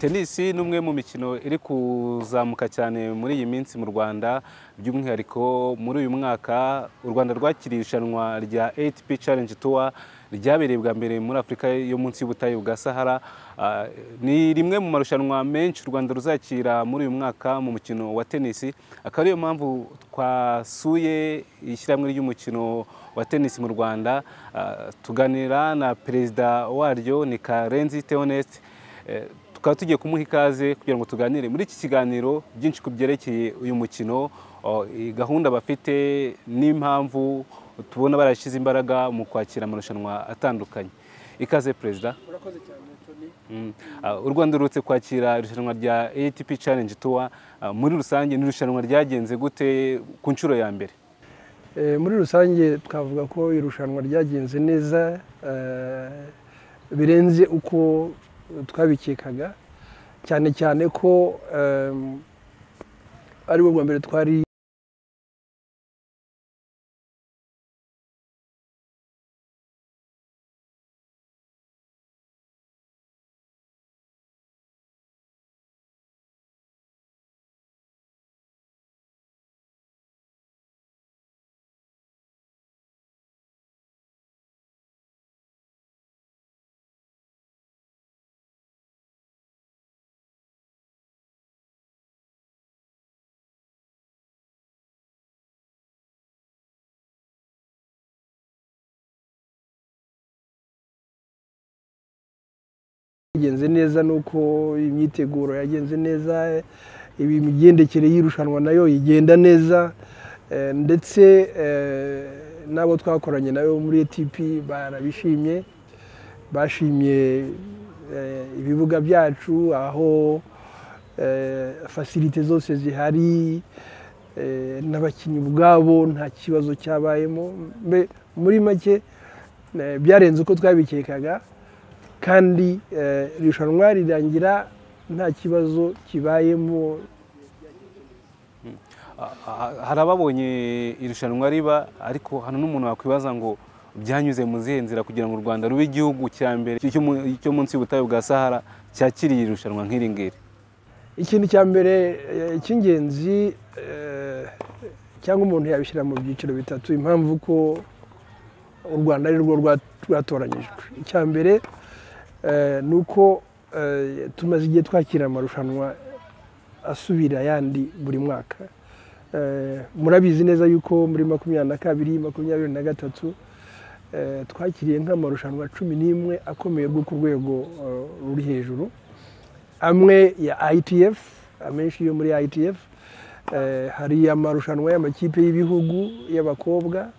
tenisi ni umwe mu mikino iri kuzamuka cyane muri iyi minsi mu rwanda by'umwihariko muri uyu mwaka u rwanda rwakiriye irushanwa rya ATP Challenge Tour ryabereye bwa mbere muri afurika yo munsi y'ubutayu bwa sahara ni rimwe mu marushanwa menshi u rwanda ruzakira muri uyu mwaka mu mukino wa tenisi akaba ariyo mpamvu twasuye ishyirahamwe ry'umukino wa tenisi mu rwanda tuganira na perezida waryo ni karenzi teoneste tukaba tugiye kumuha ikaze kugira ngo tuganire muri iki kiganiro byinshi ku byerekeye uyu mukino gahunda bafite n'impamvu tubona barashyize imbaraga mu kwakira amarushanwa atandukanye ikaze perezida u rwanda ruherutse kwakira irushanwa rya ATP Challenge Tour muri rusange ni irushanwa ryagenze gute ku nshuro ya mbere muri rusange twavuga ko irushanwa ryagenze neza birenze uko twabikekaga cyane cyane ko ari bwo bwa mbere twari yagenze neza nuko imyiteguro yagenze neza imigendekere y'irushanwa nayo igenda neza ndetse n'abo twakoranye nayo muri ATP barabishimye bashimye ibibuga byacu aho fasilite zose zihari n'abakinnyi ubwabo nta kibazo cyabayemo muri make byarenze uko twabikekaga kandi irushanwa rirangira nta kibazo kibayemo hari ababonye irushanwa riba ariko hano n'umuntu wakwibaza ngo byanyuze mu zihe nzira kugira ngo u rwanda rube igihugu cya mbere cyo munsi y'ubutayu bwa sahara cyakiriye irushanwa nk'iri ngiri ikintu cya mbere cy'ingenzi cyangwa umuntu yabishyira mu byiciro bitatu impamvu ko u rwanda ari rwo rwatoranyijwe icya mbere ni uko tumaze igihe twakira amarushanwa asubira ayandi buri mwaka murabizi neza yuko muri makumyabiri na kabiri makumyabiri na gatatu twakiriye nk'amarushanwa cumi n'imwe akomeye rwo ku rwego ruri hejuru amwe ya ITF amenshi yo muri ITF hari amarushanwa y'amakipe y'ibihugu y'abakobwa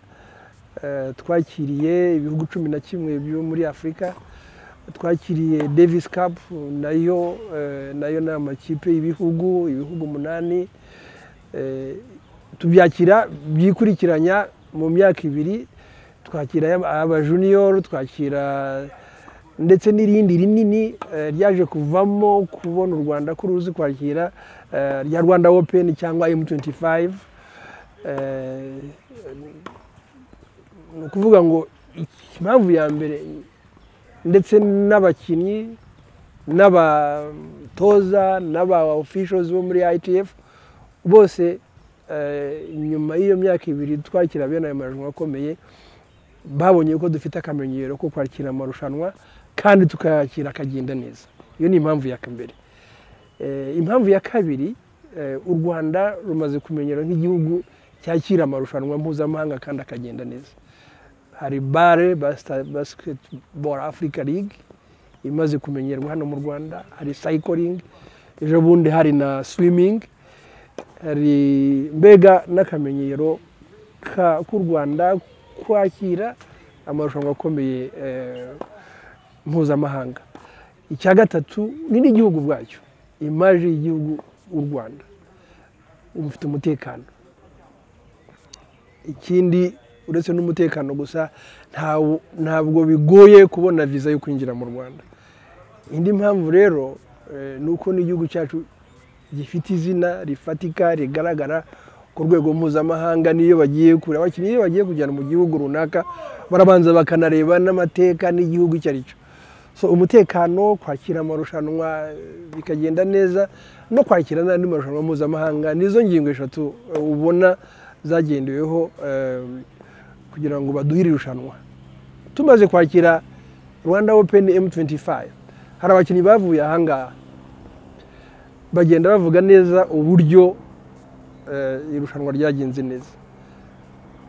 twakiriye ibihugu cumi na kimwe byo muri afurika twakiriye davis cup nayo nayo ni amakipe y'ibihugu ibihugu umunani tubyakira byikurikiranya mu myaka ibiri twakira abajuniyoro twakira ndetse n'irindi rinini ryaje kuvamo kubona u rwanda ko ruzi kwakira rya rwanda open cyangwa m25 ni ukuvuga ngo impamvu ya mbere ndetse n'abakinnyi n'abatoza n'aba officials bo muri ITF bose nyuma y'iyo myaka ibiri twakira bene ayo marushanwa akomeye babonye ko dufite akamenyero ko kwakira amarushanwa kandi tukayakira akagenda neza iyo ni impamvu ya mbere impamvu ya kabiri u rwanda rumaze kumenyera nk'igihugu cyakira amarushanwa mpuzamahanga kandi akagenda neza hari bare basiketiboro afurika ligue imaze kumenyerwa hano mu rwanda hari sayikiringi ejo bundi hari na swimingi hari mbega n'akamenyero k'u rwanda kwakira amarushanwa akomeye mpuzamahanga icya gatatu ni n'igihugu ubwacyo imaje y'igihugu u rwanda mufite umutekano ikindi uretse n'umutekano gusa ntawo- ntabwo bigoye kubona viza yo kwinjira mu rwanda indi mpamvu rero eh, ni uko n'igihugu cyacu gifite izina rifatika rigaragara ku rwego mpuzamahanga n'iyo bagiye kure abakinnyi iyo bagiye kujyana mu gihugu runaka barabanza bakanareba n'amateka n'igihugu icyo ari cyo so umutekano kwakira amarushanwa eh, bikagenda neza no kwakira n'andi marushanwa mpuzamahanga nizo ngingo eshatu eh, ubona zagendeweho eh, kugira ngo baduhire irushanwa tumaze kwakira rwanda open m25 hari abakinnyi bavuye ahangaha bagenda bavuga neza uburyo eh, irushanwa ryagenze neza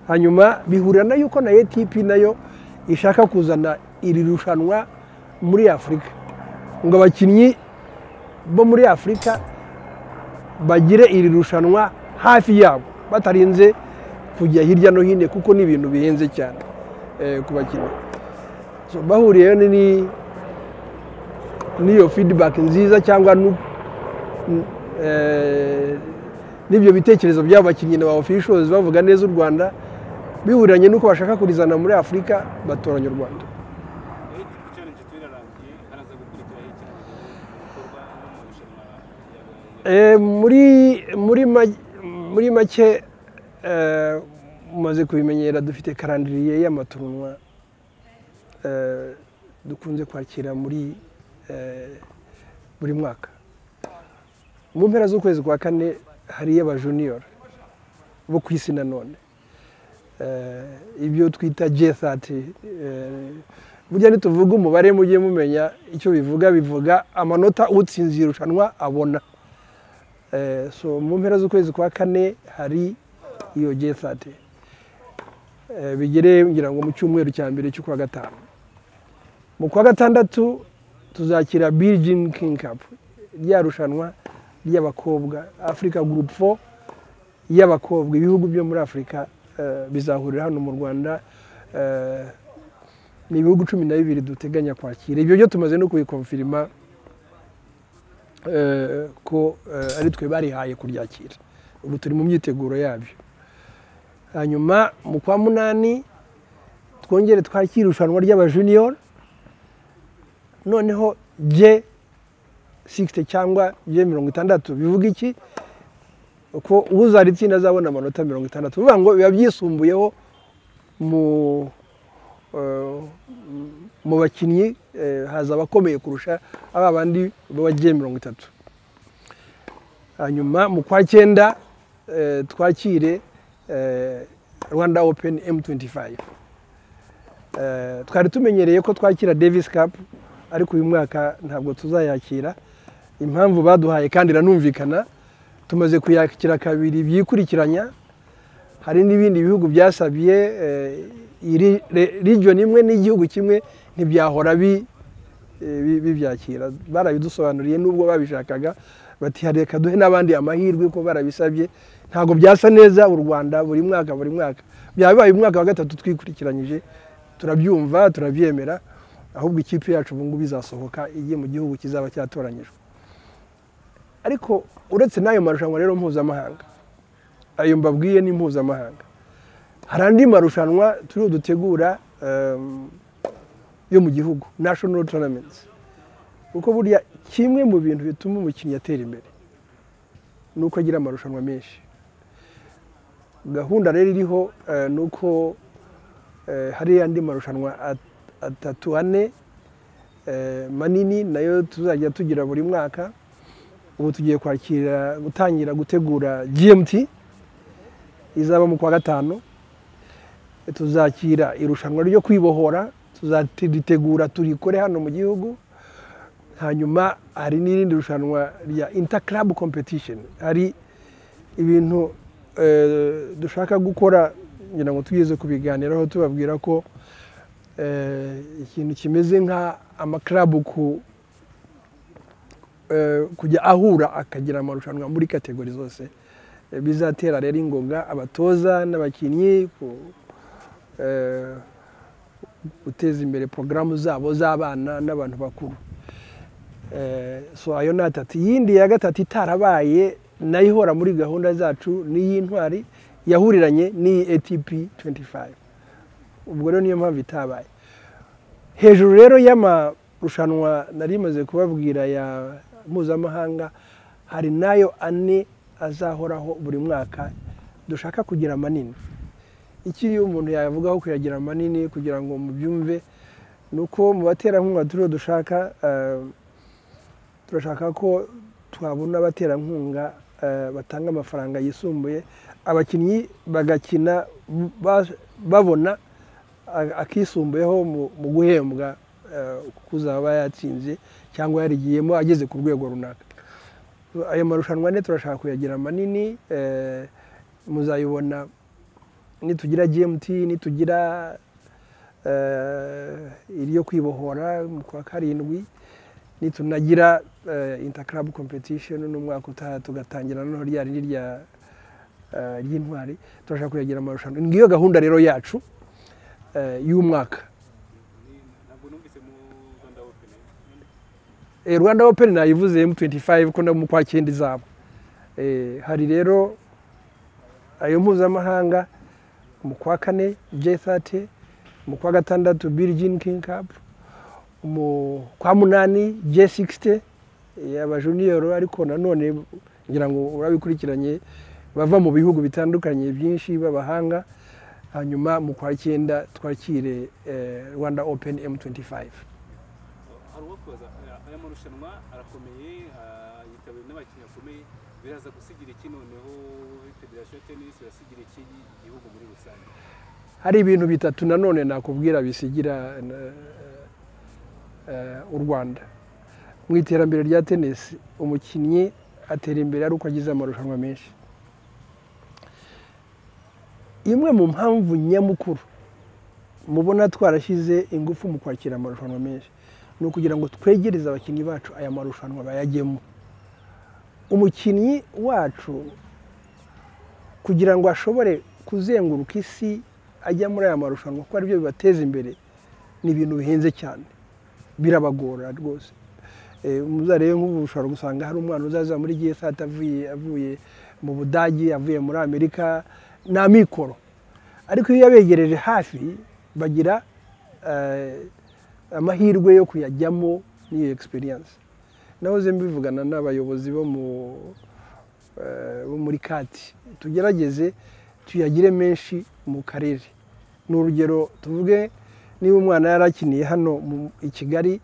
hanyuma bihurira na yuko na ATP nayo ishaka kuzana iri rushanwa muri afurika ngo abakinnyi bo muri afurika bagire iri rushanwa hafi yabo batarinze kujya hirya no hino kuko ni ibintu bihenze cyane eh, ku bakinnyi So, bahuriyeyo ni- ni- n'iyo feedback nziza cyangwa nu- n- eh, n'ibyo bitekerezo by'abo bakinnyi na ba officials bavuga neza u rwanda bihuriranye n'uko bashaka kurizana muri afurika batoranya u rwanda Eh, muri muri ma- muri make eh, mumaze kubimenyera dufite karandiriye y'amatorunwa eh, dukunze kwakira muri eh, buri mwaka mu mpera z'ukwezi kwa kane hari iy'abajuniyoro bo ku isi nanone Eh, ibyo twita G30 eh, burya ntituvuga umubare mujye mumenya icyo bivuga bivuga amanota utsinze irushanwa abona Eh, so mu mpera z'ukwezi kwa kane hari iyo G30 Eh, bigere ngira ngo mu cyumweru cya mbere cy'ukwa gatanu mu kwa gatandatu tuzakira Beijing King Cup rya rushanwa ry'abakobwa Africa Group 4 y'abakobwa ibihugu byo muri Afurika eh, bizahurira hano mu Rwanda eh, ni ibihugu cumi na bibiri duteganya kwakira ibyo byo tumaze no kubikonfirima eh, ko eh, ari twe barihaye kuryakira ubu turi mu myiteguro yabyo hanyuma mu kwa munani twongere twakire irushanwa ry'abajuniyoro noneho je 60 cyangwa je mirongo itandatu bivuga iki uko uzaritsinda azabona amanota mirongo itandatu bivuga ngo biba byisumbuyeho mu eh, mu bakinnyi eh, haza abakomeye kurusha aba bandi babagiye mirongo itatu hanyuma mu kwa cyenda eh, twakire eh, rwanda open m25 Eh, twari tumenyereye ko twakira davis cup ariko uyu mwaka ntabwo tuzayakira impamvu baduhaye kandi iranumvikana tumaze kuyakira kabiri byikurikiranya hari n'ibindi bihugu byasabye eh, iri region imwe n'igihugu kimwe ntibyahora bi- eh, bi- bibyakira barabidusobanuriye nubwo babishakaga bati "Ha, reka duhe n'abandi amahirwe ko barabisabye ntabwo byasa neza u rwanda buri mwaka buri mwaka byaba bibaye umwaka wa gatatu twikurikiranyije turabyumva turabyemera ahubwo ikipe yacu ubu ngubu izasohoka igiye mu gihugu kizaba cyatoranyijwe ariko uretse n'ayo marushanwa rero mpuzamahanga ayo mbabwiye ni mpuzamahanga hari andi marushanwa turiho dutegura em, yo mu gihugu national tournaments kuko burya kimwe mu bintu bituma umukinnyi atera imbere ni uko agira amarushanwa menshi gahunda rero iriho eh, ni uko eh, hari andi marushanwa at- atatu ane eh, manini nayo tuzajya tugira buri mwaka ubu tugiye kwakira gutangira gutegura gmt izaba mu kwa gatanu tuzakira irushanwa ryo kwibohora tuzaritegura turikore hano mu gihugu hanyuma hari n'irindi rushanwa rya interclub competition hari ibintu eh, dushaka gukora ngira ngo tugeze kubiganiraho tubabwira ko eh, ikintu kimeze nka amaklabu ku eh, kujya ahura akagira amarushanwa muri kategori zose Eh, bizatera rero ingoga abatoza n'abakinnyi ku- eh, guteza imbere porogaramu zabo z'abana n'abantu bakuru Eh, so ayo ni atatu iyindi ya gatatu itarabaye nayo ihora muri gahunda zacu ni iy'intwari yahuriranye n'iyi ATP 25 ubwo rero niyo mpamvu itabaye hejuru rero y'amarushanwa nari maze kubabwira ya mpuzamahanga hari nayo ane azahoraho buri mwaka dushaka kugira manini ikiri umuntu yavugaho kuyagira manini kugira ngo mubyumve ni uko mu baterankunga turiho dushaka turashaka ko twabona abaterankunga batanga amafaranga yisumbuye abakinnyi bagakina babona akisumbuyeho mu guhembwa kuzaba yatsinze cyangwa yarigiyemo ageze ku rwego runaka ayo marushanwa ane turashaka kuyagira manini muzayibona nitugira gmt nitugira iri yo kwibohora mu kwa karindwi nitunagira interclub competition n'umwaka utaha tugatangira noneho rya rindi ry'intwari turashaka kuyagira amarushanwa ngiyo gahunda rero yacu y'umwaka rwanda open nayivuze m25 ko no mu kwa cyenda izaba hari rero ayo mpuzamahanga mu kwa kane j30 mu kwa gatandatu Virgin King Cup mu kwa munani J60 abajuniyoro ariko nanone ngira ngo urabikurikiranye bava mu bihugu bitandukanye byinshi b'abahanga hanyuma mu kwa cyenda twakire Rwanda Open M25 aya marushanwa arakomeye yitabiriwe n'abakinnyi bakomeye biraza gusigira iki noneho federasiyo tenisi irasigira iki igihugu muri rusange hari ibintu bitatu nanone nakubwira bisigira u rwanda mu iterambere rya tenisi umukinnyi atera imbere ari uko agize amarushanwa menshi imwe mu mpamvu nyamukuru mubona twarashyize ingufu mu kwakira amarushanwa menshi ni ukugira ngo twegereze abakinnyi bacu aya marushanwa bayagemo umukinnyi wacu kugira ngo ashobore kuzenguruka isi ajya muri aya marushanwa kuko aribyo bibateza imbere ni ibintu bihenze cyane birabagora rwose muzarebe nk'ubu ushobora gusanga hari umwana uzaza muri gsat avuye mu budage avuye muri amerika ni amikoro ariko iyo yabegereje hafi bagira amahirwe yo kuyajyamo n'iyo egisperiyanse nahoze mbivugana n'abayobozi bo muri kati tugerageze tuyagire menshi mu karere ni urugero tuvuge niba umwana yarakiniye hano i kigali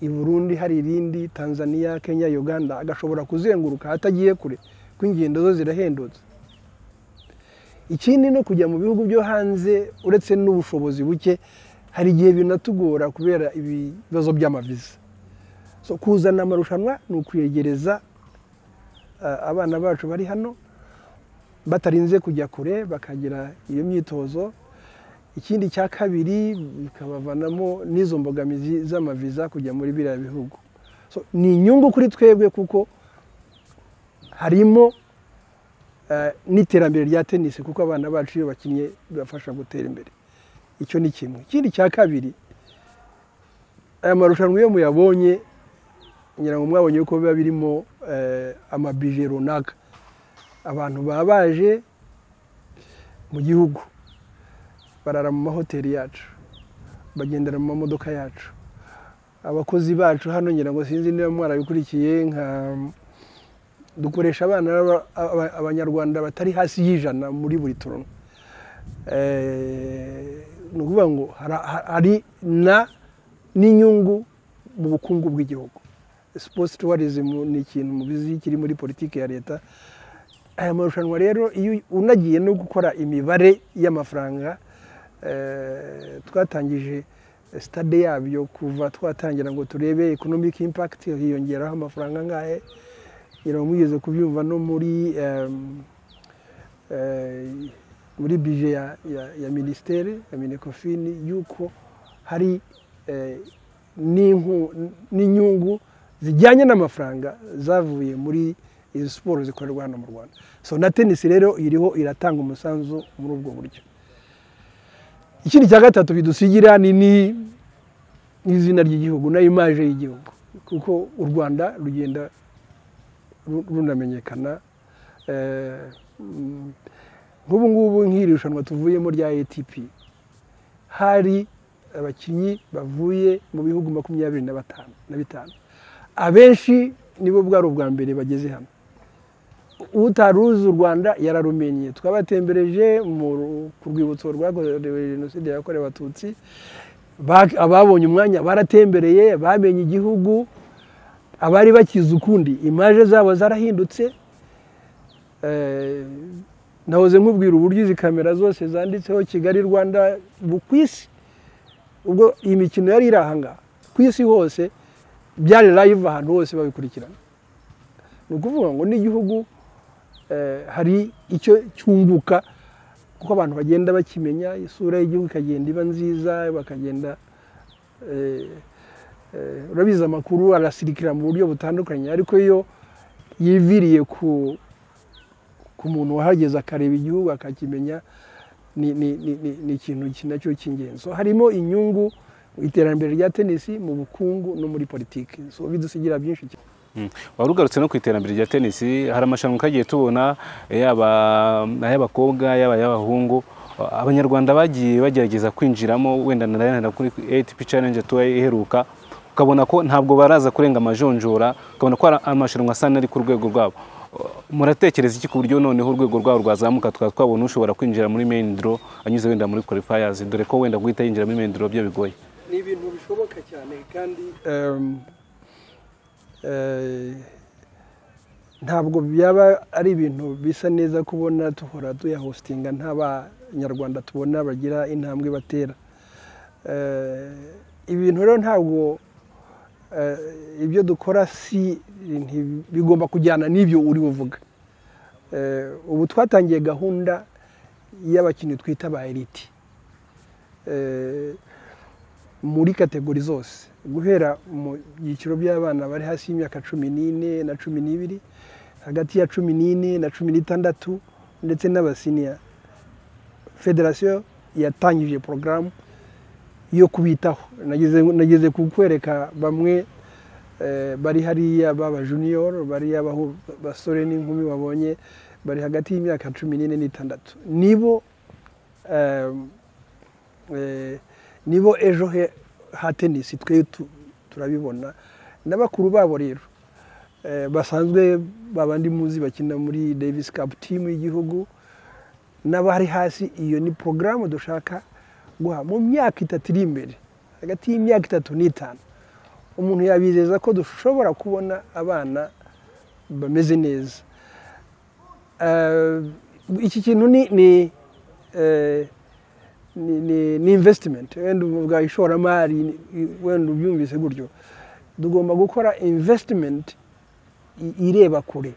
i burundi hari irindi tanzania kenya uganda agashobora kuzenguruka atagiye kure ko ingendo zo zirahendutse ikindi no kujya mu bihugu byo hanze uretse n'ubushobozi buke hari igihe binatugora kubera ibibazo by'amaviza kuzana amarushanwa ni ukwegereza abana bacu bari hano batarinze kujya kure bakagira iyo myitozo ikindi cya kabiri bikabavanamo n'izo mbogamizi z'amaviza kujya muri biriya bihugu ni inyungu kuri twebwe kuko harimo n'iterambere rya tenisi kuko abana bacu iyo bakinnye bibafasha gutera imbere icyo ni kimwe ikindi cya kabiri aya marushanwa iyo muyabonye ngira ngo mwabonye ko biba birimo amabije runaka abantu baba baje mu gihugu barara mu mahoteli yacu bagendera mu mamodoka yacu abakozi bacu hano ngira ngo sinzi niba mwarabikurikiye nka dukoresha abana abanyarwanda batari hasi y'ijana muri buri turono ni ukuvuga ngo hari na n'inyungu mu bukungu bw'igihugu sipoti tuwarizimu ni ikintu mubizi kiri muri politiki ya leta aya marushanwa rero iyo unagiye no gukora imibare y'amafaranga twatangije sitade yabyo kuva twatangira ngo turebe economic impact hiyongeraho amafaranga angahe ngo mugeze kubyumva no muri muri bije ya minisiteri ya minekofini y'uko hari n'inyungu zijyanye n'amafaranga zavuye muri izi siporo zikorerwa hano mu rwanda so na tenisi rero iriho iratanga umusanzu muri ubwo buryo ikindi cya gatatu bidusigira ni n'izina ry'igihugu na imaje y'igihugu kuko u rwanda rugenda runamenyekana nk'ubu ngubu nk'iri rushanwa tuvuyemo rya ATP hari abakinnyi bavuye mu bihugu makumyabiri na batanu na bitanu abenshi nibo bwari ubwa mbere bageze hano utaruzi u rwanda yararumenye twabatembereje ku rwibutso rwakorewe jenoside yakorewe abatutsi ababonye umwanya baratembereye bamenye igihugu abari bakize ukundi imaje zabo zarahindutse nahoze nkubwira uburyo izi kamera zose zanditseho kigali rwanda ku isi ubwo iyi mikino yari iri ahangaha ku isi hose byari live ahantu hose babikurikirana ni ukuvuga ngo n'igihugu hari icyo cyunguka kuko abantu bagenda bakimenya isura y'igihugu ikagenda iba nziza bakagenda urabizi amakuru arasirikira mu buryo butandukanye ariko iyo yiviriye ku muntu wahageze akareba igihugu akakimenya ni ikintu nacyo cy'ingenzi harimo inyungu mu iterambere rya tenisi mu bukungu no muri politiki bidusigira byinshi cyane wari ugarutse no ku iterambere rya tenisi hari amashanwa kagiye tubona yaba ay'abakobwa yaba ay'abahungu abanyarwanda bagiye bagerageza kwinjiramo wenda na kuri ATP challenge tuba iheruka ukabona ko ntabwo baraza kurenga amajonjora ukabona ko hari amashanwa asa n'ari ku rwego rwabo muratekereza iki ku buryo noneho urwego rwabo rwazamuka tukaba twabona ushobora kwinjira muri main draw anyuze wenda muri qualifiers dore ko wenda guhita yinjira muri main draw byo bigoye ni ibintu bishoboka cyane kandi ntabwo byaba ari ibintu bisa neza kubona duhora tuyahositinga nta banyarwanda tubona bagira intambwe batera ibintu rero ntabwo ibyo dukora si bigomba kujyana n'ibyo uri buvuga ubu twatangiye gahunda y'abakinnyi twita ba eriti muri kategori zose guhera mu byiciro by'abana bari hasi y'imyaka cumi n'ine na cumi n'ibiri hagati ya cumi n'ine na cumi n'itandatu ndetse n'abasiniya federasiyo yatangije porogaramu yo kubitaho nageze kukwereka bamwe bari hariya b'abajuniyoro bariya basore n'inkumi babonye bari hagati y'imyaka cumi n'ine n'itandatu nibo nibo ejo he ha tenisi twe turabibona na bakuru babo rero basanzwe babandi muzi bakina muri davis cup team y'igihugu n'abari hasi iyo ni porogaramu dushaka guha mu myaka itatu iri imbere hagati y'imyaka itatu n'itanu umuntu yabizeza ko dushobora kubona abana bameze neza iki kintu ni ni invesitimenti wenda uvuga ishoramari wenda ubyumvise gutyo tugomba gukora invesitimenti ireba kure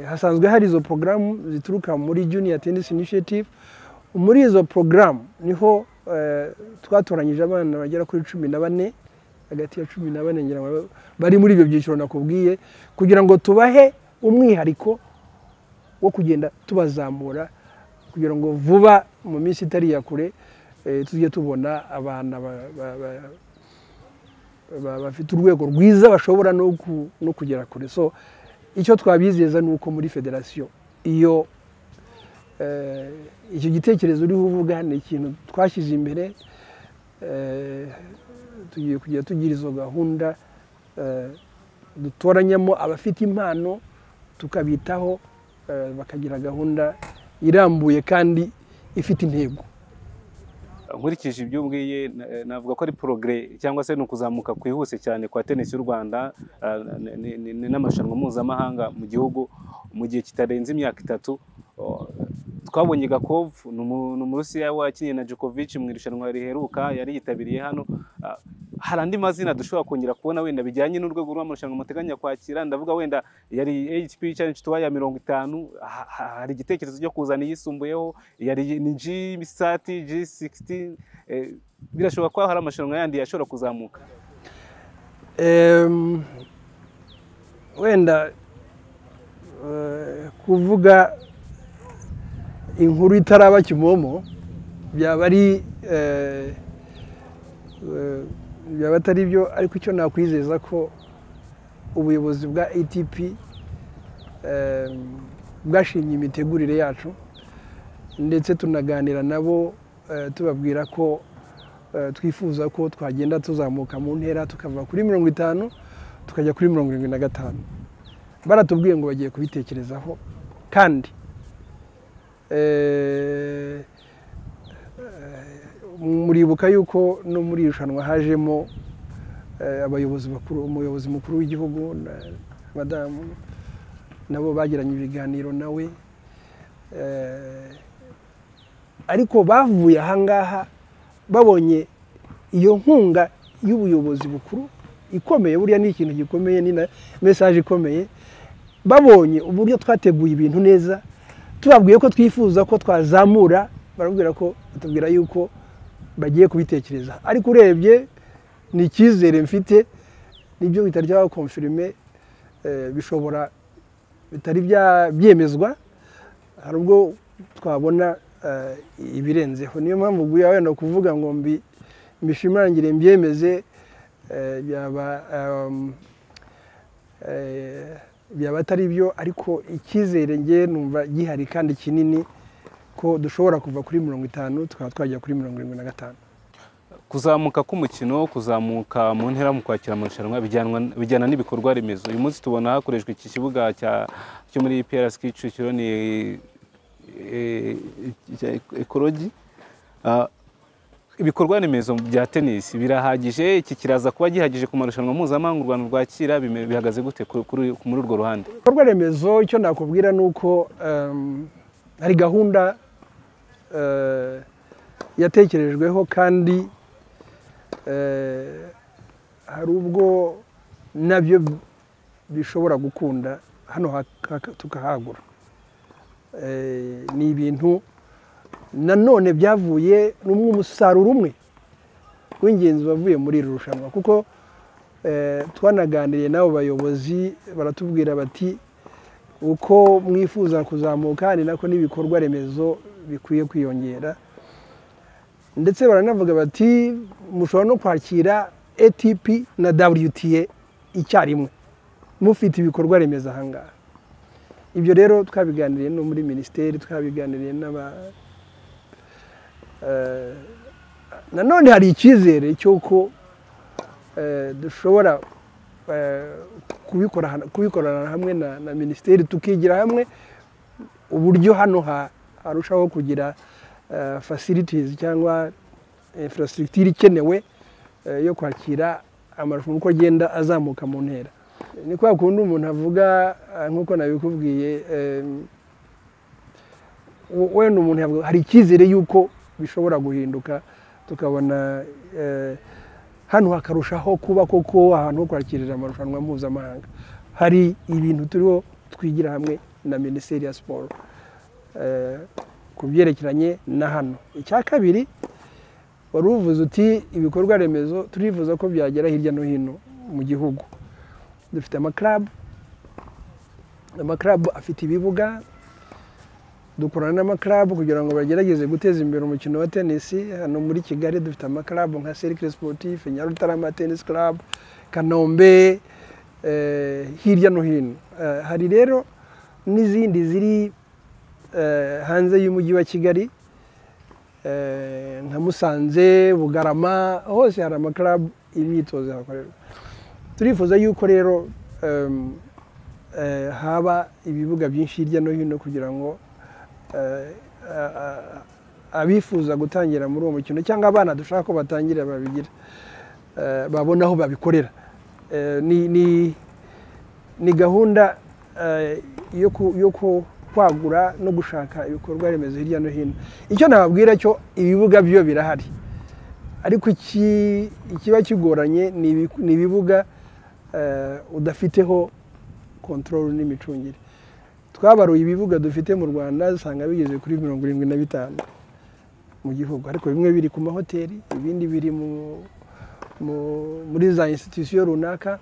hasanzwe hari izo porogaramu zituruka muri juniya tenisi inishiyativu muri izo porogaramu niho twatoranyije abana bagera kuri cumi na bane hagati ya cumi na bane bari muri ibyo byiciro nakubwiye kugira ngo tubahe umwihariko wo kugenda tubazamura kugira ngo vuba mu minsi itari ya kure tujye tubona abana bafite urwego rwiza bashobora no kugera kure so icyo twabizeza ni uko muri federasiyo iyo icyo gitekerezo uriho uvuga ni ikintu twashyize imbere tugiye kujya tugira izo gahunda dutoranyamo abafite impano tukabitaho bakagira gahunda irambuye kandi ifite intego nkurikije ibyo ubwiye navuga ko ari porogere cyangwa se ni ukuzamuka kwihuse cyane kwa tenisi y'u rwanda ni n'amarushanwa mpuzamahanga mu gihugu mu gihe kitarenze imyaka itatu twabonye gakovu ni umurusiya wakinnye na jokovici mu irushanwa riheruka yari yitabiriye hano hari andi mazina dushobora kongera kubona wenda bijyanye n'urwego rw'amarushanwa muteganya kwakira ndavuga wenda yari hp challenge tuba ya mirongo itanu hari igitekerezo cyo kuzana iyisumbuyeho yari ni g sati g sigisiti birashoboka ko hari amarushanwa yandi yashobora kuzamuka wenda kuvuga inkuru itaraba kimomo byaba ari byaba atari byo ariko icyo nakwizeza ko ubuyobozi bwa ATP bwashimye imitegurire yacu ndetse tunaganira nabo eh, tubabwira ko eh, twifuza ko twagenda tuzamuka mu ntera tukava kuri mirongo itanu tukajya kuri mirongo irindwi na gatanu baratubwiye ngo bagiye kubitekerezaho kandi eh, muribuka yuko no muri iri rushanwa hajemo eh, abayobozi bakuru umuyobozi mukuru w'igihugu na- madamu nabo bagiranye ibiganiro nawe eh, ariko bavuye ahangaha babonye iyo nkunga y'ubuyobozi bukuru ikomeye buriya ni ikintu gikomeye ni na mesaje ikomeye babonye uburyo twateguye ibintu neza tubabwiye ko twifuza ko twazamura barabwira ko batubwira yuko bagiye kubitekereza ariko urebye ni icyizere mfite nibyo bitari byabakomfirime bishobora bitari bya- byemezwa hari ubwo twabona eh, ibirenzeho niyo mpamvu guya wenda kuvuga ngo mbi- mbishimangire mbyemeze eh, byaba ehm, eh, byaba atari byo ariko icyizere ngewe numva gihari kandi kinini ko dushobora kuva kuri mirongo itanu tukaba twajya kuri mirongo irindwi na gatanu kuzamuka k'umukino kuzamuka mu ntera mu kwakira amarushanwa bijyanwa- bijyana n'ibikorwa remezo uyu munsi tubona hakoreshwa iki kibuga cya- cyo muri PRS Kicukiro ni eh, eh, ekorogi Ah, ibikorwa remezo bya tenisi birahagije iki kiraza kuba gihagije ku marushanwa mpuzamahanga u Rwanda rwakira bime- bihagaze gute ku- kuri- muri urwo ruhande ibikorwa remezo icyo nakubwira ni uko em, hari gahunda eh, yatekerejweho kandi eh, hari ubwo nabyo bishobora gukunda hano ha- ha- tukahagura Eh, ni ibintu nanone byavuye n'umwe umusaruro umwe w'ingenzi wavuye muri iri rushanwa kuko Eh, twanaganiriye n'abo bayobozi baratubwira bati uko mwifuza kuzamuka ni nako n'ibikorwa remezo bikwiye kwiyongera ndetse baranavuga bati mushobora no kwakira ATP na WTA icyarimwe mufite ibikorwa remezo ahangaha ibyo rero twabiganiriye no muri minisiteri twabiganiriye n'aba eh, nanone hari icyizere cy'uko eh, dushobora eh, kubikora hano- kubikorana hamwe na, na minisiteri tukigira hamwe uburyo hano ha- harushaho kugira eh, facilities cyangwa infrastructure ikenewe eh, yo kwakira amarushanwa uko agenda azamuka mu ntera ni kwa kundi umuntu avuga eh, nk'uko nabikubwiye em, we- wenda umuntu yavuga hari icyizere y'uko bishobora guhinduka tukabona eh, hano hakarushaho kuba koko ahantu ho kwakirira amarushanwa mpuzamahanga hari ibintu turiho twigira hamwe na minisiteri ya siporo eh, ku byerekeranye na hano icya kabiri wari uvuze uti ibikorwa remezo turifuza ko byagera hirya no hino mu gihugu dufite amakarabu amakarabu afite ibibuga dukorana n'amakarabu kugira ngo bagerageze guteza imbere umukino wa tenisi hano muri kigali dufite amakarabu nka serikire siporutifu nyarutarama tenisi karabu kanombe eh, hirya no hino Eh, hari rero n'izindi ziri eh, hanze y'umujyi wa kigali eh, nka musanze bugarama hose hari amakarabu imyitozo ihakorerwa turifuza yuko rero em, eh, haba ibibuga byinshi hirya no hino kugira ngo eh, a- a- abifuza gutangira muri uwo mukino cyangwa abana dushaka ko batangira babigira eh, babona aho babikorera Eh, ni ni- ni gahunda eh, yo ku- yo ku- kwagura no gushaka ibikorwa remezo hirya no hino icyo nababwira cyo ibibuga byo birahari ariko iki- ikiba kigoranye ni ibi- ni ibibuga eh, udafiteho kontororo n'imicungire twabaruye ibibuga dufite mu rwanda usanga bigeze kuri mirongo irindwi na bitanu mu gihugu ariko bimwe biri ku mahoteli ibindi biri mu- mu- muri za institusiyo runaka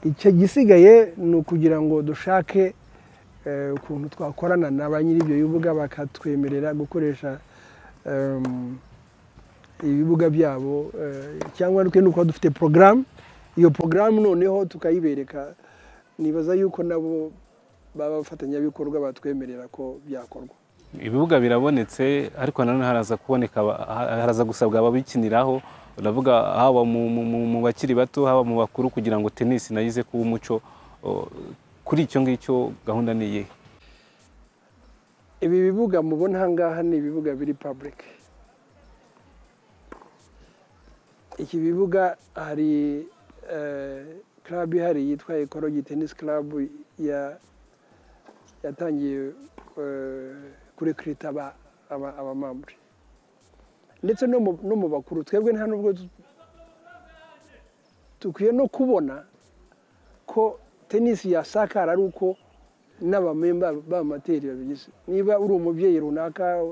icyo gisigaye ni ukugira ngo dushake eh, ukuntu twakorana na ba nyiri ibyo bibuga bakatwemerera gukoresha em, ibibuga byabo eh, cyangwa twe ni uko dufite porogaramu iyo porogaramu noneho tukayibereka nibaza yuko nabo baba bafatanyabikorwa batwemerera ko byakorwa ibibuga birabonetse ariko nanone haraza kuboneka aba- ha- haraza gusabwa ababikiniraho uravuga haba mu- mu- mu mu bakiri bato haba mu bakuru kugira ngo tenisi nayo ize kuba umuco o, kuri icyo ngicyo gahunda ni iyihe ibi bibuga mubona aha ngaha ni ibibuga biri pabulike iki bibuga hari club ihari yitwa ekorogi tenisi club ya- yatangiye eh, kurekurita aba- aba- abamambure ndetse no mu- no mu bakuru twebwe nta nubwo tu- dukwiye no kubona ko tenisi yasakara ari uko n'abamemba b'amateri babigize niba uri umubyeyi runaka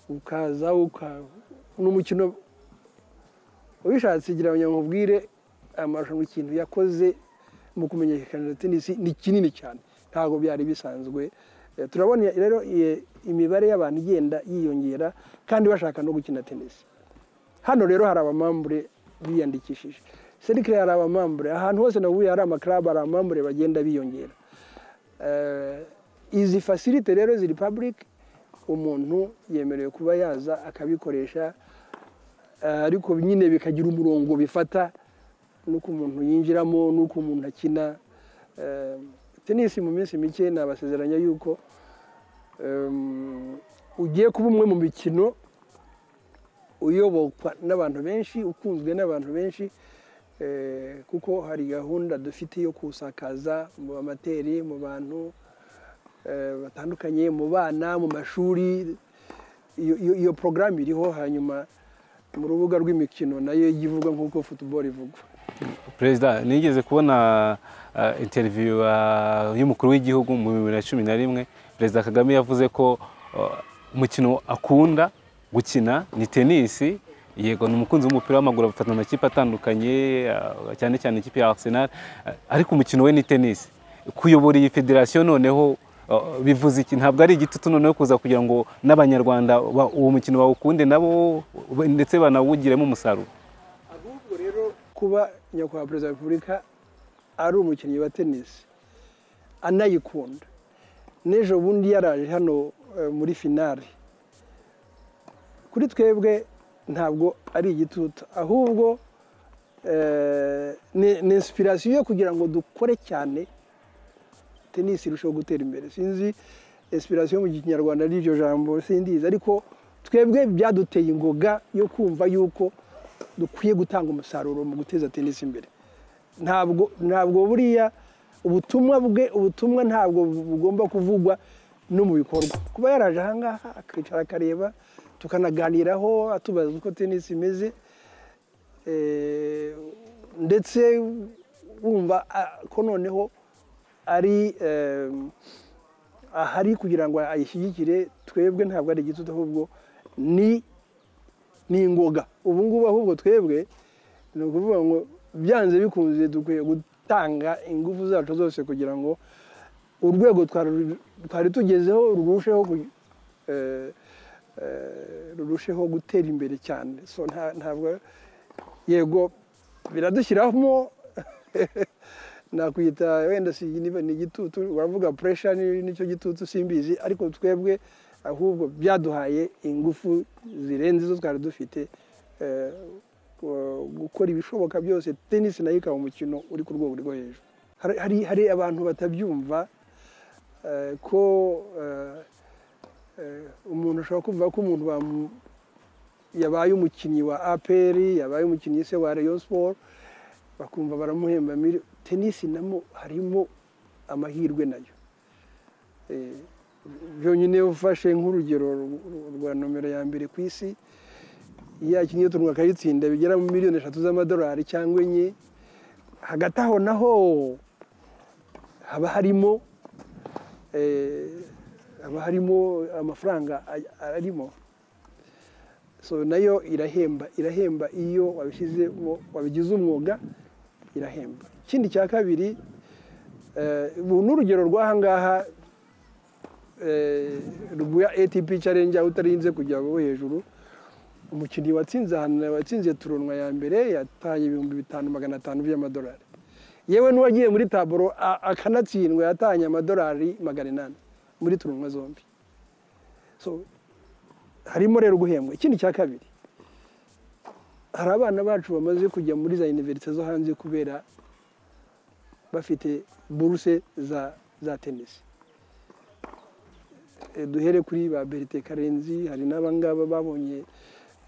ukaza uka- n'umukino ubishatse igira ngo nkubwire amarushanwa ikintu yakoze mu kumenyekanisha tenisi ni kinini cyane ntabwo byari bisanzwe Eh, turabona rero i- imibare y'abantu igenda yiyongera kandi bashaka no gukina tenisi hano rero hari abamambure biyandikishije serikare hari abamambure ahantu hose navuye hari amakarabu hari amambure bagenda biyongera Eh, izi fasilite rero ziri pabulike umuntu yemerewe kuba yaza akabikoresha eh, ariko nyine bikagira umurongo bifata n'uko umuntu yinjiramo n'uko umuntu akina Eh, tenisi mu minsi mike nabasezeranya yuko em, ugiye kuba umwe mu mikino uyobokwa n'abantu benshi ukunzwe n'abantu benshi Eh, kuko hari gahunda dufite yo kusakaza mu bamateri mu bantu eh, batandukanye mu bana mu mashuri iyo iyo- iyo porogaramu iriho hanyuma mu rubuga rw'imikino nayo ijya ivugwa nk'uko football ivugwa perezida nigeze kubona ah, interview ah, y'umukuru w'igihugu mu bibiri na cumi na rimwe perezida kagame yavuze ko ah, umukino akunda gukina ni tenisi yego ni umukunzi w'umupira w'amaguru afata amakipe atandukanye ah, cyane cyane ikipe ya arsenal ah, ariko umukino we ni tenisi kuyobora iyi federasiyo noneho ah, bivuze iki ntabwo ari igitutu noneho kuza kugira ngo n'abanyarwanda ba- uwo mukino bawukunde nabo ndetse banawugiremo umusaruro ahubwo rero kuba nyakubahwa perezida wa repubulika ari umukinnyi wa tenisi anayikunda n'ejo bundi yaraje hano eh, muri finale kuri twebwe ntabwo ari igitutu ahubwo eh, ni- ni inspiration yo kugira ngo dukore cyane tenisi irushaho gutera imbere sinzi inspiration mu kinyarwanda ari iryo jambo sindizi ariko twebwe byaduteye ingoga yo kumva yuko dukwiye gutanga umusaruro mu guteza tenisi imbere ntabwo ntabwo buriya ubutumwa bwe ubutumwa ntabwo bugomba kuvugwa no mu bikorwa kuba yaraje ahangaha akicara akareba tukanaganiraho atubaza uko tenisi imeze eh, ndetse wumva ah, ko noneho ari eh, ahari kugira ngo ayishyigikire twebwe ntabwo ari igitutu ahubwo ni ni ingoga ubu ngubu ahubwo twebwe ni ukuvuga ngo byanze bikunze dukwiye gutanga ingufu zacu zose kugira ngo urwego twari twari tugezeho rurusheho ku- eh, eh, rurusheho gutera imbere cyane so nta- ntabwo yego biradushyiramo nakwita wenda si niba ni igitutu uravuga puresha nicyo gitutu simbizi ariko twebwe ahubwo byaduhaye ingufu zirenze izo twari dufite eh, gu- gukora ibishoboka byose tenisi nayo ikaba umukino uri ku rwego rwo hejuru Hari- hari hari abantu batabyumva eh, ko eh, eh, umuntu ashobora kumva ko umuntu bamu- yabaye umukinnyi wa apr yabaye umukinnyi se wa rayon sport bakumva baramuhemba miri tenisi namo harimo amahirwe nayo Eh, byonyine ufashe nk'urugero ru- rwa nomero ya mbere ku isi iyo akinnye turungu akayitsinda bigera mu miliyoni eshatu z'amadolari cyangwa enye hagati aho naho haba harimo eh, haba harimo amafaranga a- arimo so nayo irahemba irahemba iyo wabishyizemo wabigize umwuga irahemba ikindi cya kabiri eh, ubu ni urugero rw'ahangaha eh, rwa ATP challenge aho utarinze kujya bo hejuru umukinnyi watsinze ahantu watsinze turonwa ya mbere yataye ibihumbi bitanu magana atanu by'amadolari yewe n'uwagiye muri taburo a- akanatsindwa yatanye amadolari magana inani muri turonwa zombi So, harimo rero guhembwa ikindi cya kabiri hari abana bacu bamaze kujya muri za univerisite zo hanze kubera bafite buruse za za tenisi Eh, duhere kuri ba berite karenzi hari n'abangaba babonye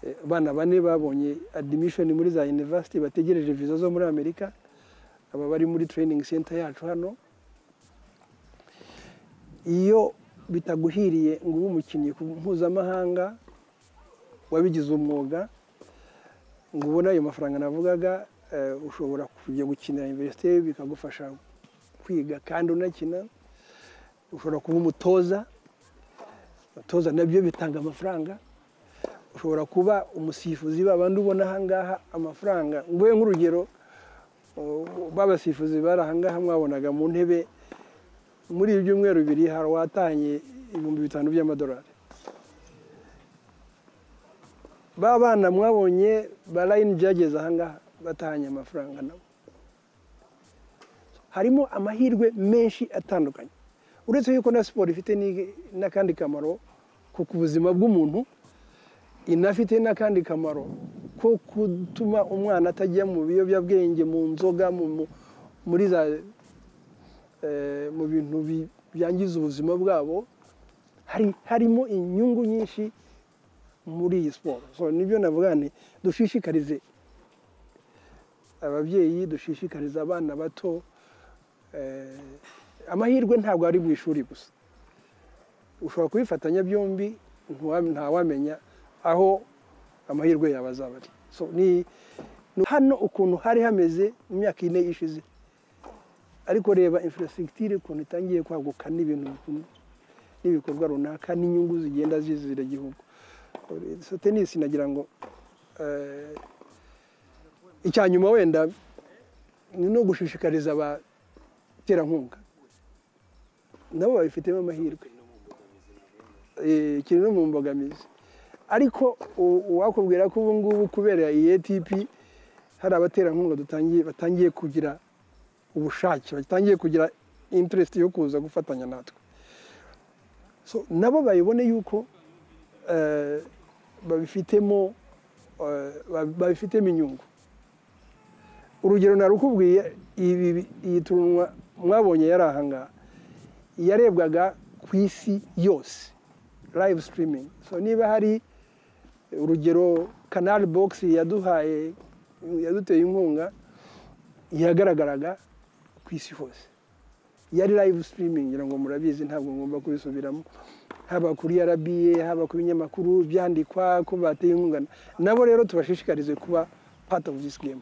eh, abana bane babonye adimishoni muri za univerisite bategereje viza zo muri amerika aba bari muri tereyiningi senta yacu hano iyo bitaguhiriye ngo ube umukinnyi ku mpuzamahanga wabigize umwuga ngo ubone ayo mafaranga navugaga eh, ushobora kujya gukinira universite bikagufasha kwiga kandi unakina ushobora kuba umutoza abatoza nabyo bitanga amafaranga ushobora kuba umusifuzi babandi ubona ahangaha amafaranga nguhe nk'urugero uh, babasifuzi bari ahangaha mwabonaga mu ntebe muri ibi byumweru bibiri hari uwatahanye ibihumbi bitanu by'amadolari ba bana mwabonye ba layini byageze ahangaha batahanye amafaranga nabo harimo amahirwe menshi atandukanye uretse yuko na siporo ifite ni- n'akandi kamaro ko ku buzima bw'umuntu inafite n'akandi kamaro ko gutuma umwana atajya mu biyobyabwenge mu nzoga mu- mu- muri za eh, mu bintu bi- byangiza ubuzima bwabo hari harimo inyungu nyinshi muri iyi siporo so nibyo navuga nti dushishikarize ababyeyi dushishikarize abana bato eh, amahirwe ntabwo ari mu ishuri gusa ushobora kubifatanya byombi ntuwa- ntawamenya aho amahirwe yawe azaba ari so ni ni hano ukuntu hari hameze mu myaka ine ishize ariko reba infrastructure ukuntu itangiye kwaguka n'ibintu bikundu- n'ibikorwa runaka n'inyungu zigenda zizira igihugu so tenisi nagira ngo eh, icya nyuma wenda ni no gushishikariza abaterankunga nabo babifitemo amahirwe Eh, kiri no mu mbogamizi ariko u- uwakubwira ko ubu ngubu kubera iyi ATP hari abaterankunga dutangiye batangiye kugira ubushake batangiye kugira interest yo kuza gufatanya natwe so nabo bayibone yuko eh, babifitemo eh, ba- babifitemo inyungu urugero narukubwiye ibi ibi- iyi turunwa mwabonye yari ahangaha yarebwaga ku isi yose live streaming so niba hari urugero canal box yaduhaye yaduteye inkunga yagaragaraga ku isi hose yari live streaming ngira ngo murabizi ntabwo ngomba kubisubiramo haba kuri RBA haba ku binyamakuru byandikwa ko bateye inkunga nabo rero tubashishikarize kuba part of this game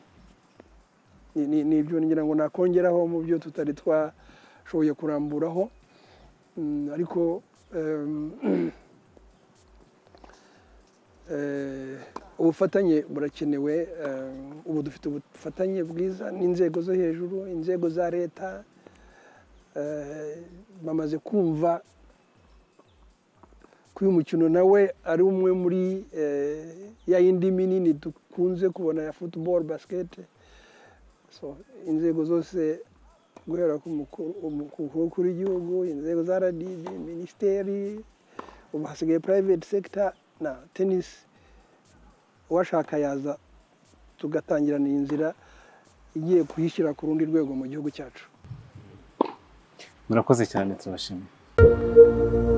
ni- ni- ni ibyo ngira ngo nakongeraho mu byo tutari twashoboye kuramburaho Mm, ariko em, eh, ubufatanye burakenewe em, ubu dufite ubufatanye bwiza n'inzego zo hejuru inzego za leta eh, bamaze kumva ko uyu mukino nawe ari umwe muri eh, ya yindi minini dukunze kubona ya football basket so inzego zose guhera ku mukuru- umukuru w'umukuru w'igihugu inzego za rdb minisiteri ubu hasigaye private sector na tennis uwashaka yaza tugatangirana iyi nzira igiye kuyishyira ku rundi rwego mu gihugu cyacu murakoze cyane turabashimiye